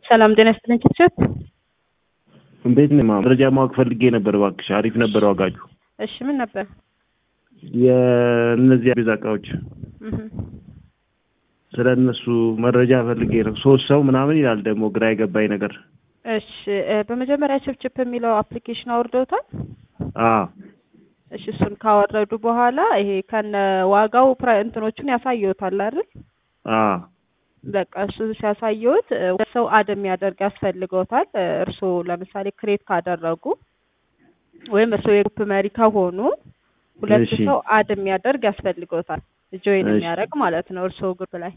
ሰላም ጤና ይስጥልኝ ችብችብ። እንዴት ነው? መረጃ ማወቅ ፈልጌ ነበር እባክሽ። አሪፍ ነበር ዋጋችሁ። እሺ ምን ነበር? የእነዚህ ቤዛ እቃዎች እህ ስለ እነሱ መረጃ ፈልጌ ነው። ሶስት ሰው ምናምን ይላል ደግሞ ግራ የገባኝ ነገር። እሺ እ በመጀመሪያ ችብችብ የሚለው አፕሊኬሽን አውርደውታል? አዎ እሺ እሱን ካወረዱ በኋላ ይሄ ከነ ዋጋው ፕራይ እንትኖቹን ያሳየውታል አይደል? አዎ በቃ እሱ ሲያሳየውት እ ሁለት ሰው አድ የሚያደርግ ያስፈልገውታል። እ እርስዎ ለምሳሌ ክሬት ካደረጉ ወይም እርስዎ የግሩፕ መሪ ከሆኑ ሁለት እሺ። ሰው አድ የሚያደርግ ያስፈልገውታል። ጆይን እሺ። የሚያደርግ ማለት ነው እርስዎ ግሩፕ ላይ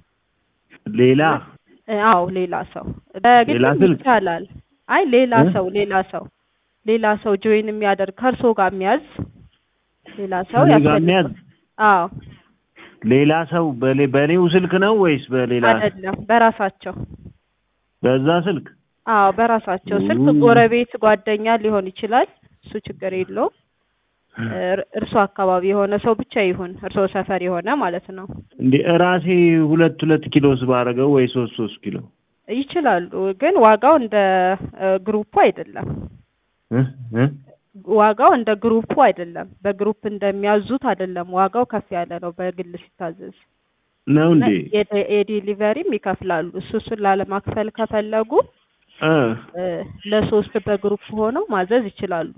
ሌላ እ አዎ ሌላ ሰው በግልም ሌላ ስልክ? ይቻላል። አይ ሌላ እ? ሰው ሌላ ሰው ሌላ ሰው ጆይን የሚያደርግ ከእርሶ ጋር የሚያዝ ሌላ ሰው ከእኔ ጋር ያስፈልጋል። የሚያዝ አዎ ሌላ ሰው በሌ- በእኔው ስልክ ነው ወይስ በሌላ አይደለም፣ በራሳቸው በዛ ስልክ? አዎ በራሳቸው ስልክ ኡ። ጎረቤት፣ ጓደኛ ሊሆን ይችላል። እሱ ችግር የለውም። እር- እርሶ አካባቢ የሆነ ሰው ብቻ ይሁን፣ እርሶ ሰፈር የሆነ ማለት ነው። እንዴ እራሴ ሁለት ሁለት ኪሎስ ባረገው ወይ ሶስት ሶስት ኪሎ ይችላሉ፣ ግን ዋጋው እንደ እ ግሩፑ አይደለም። እ? እ? ዋጋው እንደ ግሩፑ አይደለም። በግሩፕ እንደሚያዙት አይደለም። ዋጋው ከፍ ያለ ነው በግል ሲታዘዝ ነው እና እንዴ? የደ- የዴሊቨሪም ይከፍላሉ። እሱ እሱን ላለማክፈል ከፈለጉ እ እ ለሶስት በግሩፕ ሆነው ማዘዝ ይችላሉ።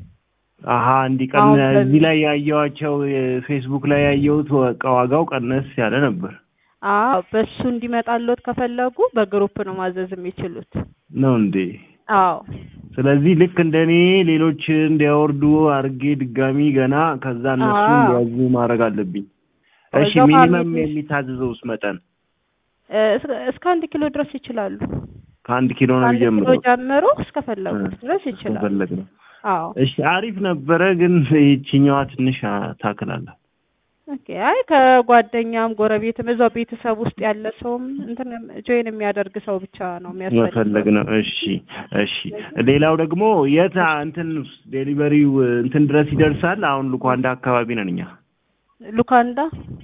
አሀ እንዲቀን አሁን እዚህ በዚህ- ላይ ያየኋቸው ፌስቡክ ላይ ያየሁት ወ- ዋጋው ቀነስ ያለ ነበር። አዎ በሱ እንዲመጣልዎት ከፈለጉ በግሩፕ ነው ማዘዝ የሚችሉት። ነው እንዴ? አዎ ስለዚህ ልክ እንደኔ ሌሎች እንዲያወርዱ አድርጌ ድጋሚ ገና ከዛ እነሱ አዎ። እንዲያዙ ማድረግ አለብኝ። እሺ እዛው ሚኒመም ፋሚሊ- የሚታዘዘውስ መጠን እ እስከ- እስከ አንድ ኪሎ ድረስ ይችላሉ። ከአንድ ኪሎ ነው ከአንድ ኪሎ የሚጀምረው? ጀምሮ እስከፈለጉት ድረስ ይችላሉ። ከፈለግ ነው። አዎ እሺ አሪፍ ነበረ፣ ግን ይችኛዋ ትንሽ ታክላለች። ኦኬ። አይ ከጓደኛም ጎረቤትም እዛው ቤተሰብ ውስጥ ያለ ሰውም እንትን ጆይን የሚያደርግ ሰው ብቻ ነው መፈለግ የሚያስፈልገው። ነው። እሺ እሺ። ሌላው ደግሞ የት እንትን ዴሊቨሪው እንትን ድረስ ይደርሳል? አሁን ሉኳንዳ አካባቢ ነን እኛ። ሉካንዳ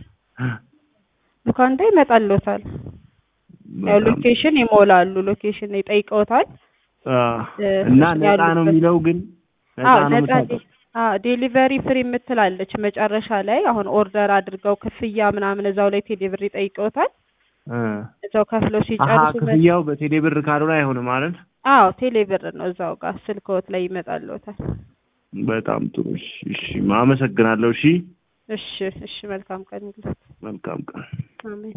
ሉካንዳ ይመጣልዎታል። ያው በጣም ሎኬሽን ይሞላሉ። ሎኬሽን ይጠይቀውታል። አ፣ እ፣ እና እሱ ነፃ ነው ያሉበት- የሚለው ግን ነፃ አዎ ነው ነጻ የምታውቀው? አዎ ዴሊቨሪ ፍሪ የምትላለች መጨረሻ ላይ አሁን ኦርደር አድርገው ክፍያ ምናምን እዛው ላይ ቴሌብር ይጠይቀውታል። እ። እዛው ከፍለው አሀ ሲጨርሱ መ- ክፍያው በቴሌ ብር ካልሆነ አይሆንም ማለት አዎ ቴሌብር ነው እዛው ጋር ስልክዎት ላይ ይመጣልዎታል። በጣም ጥሩ። እሺ እሺ፣ አመሰግናለሁ። እሺ እሺ እሺ መልካም ቀን ይሁንልዎት። መልካም ቀን። አሜን።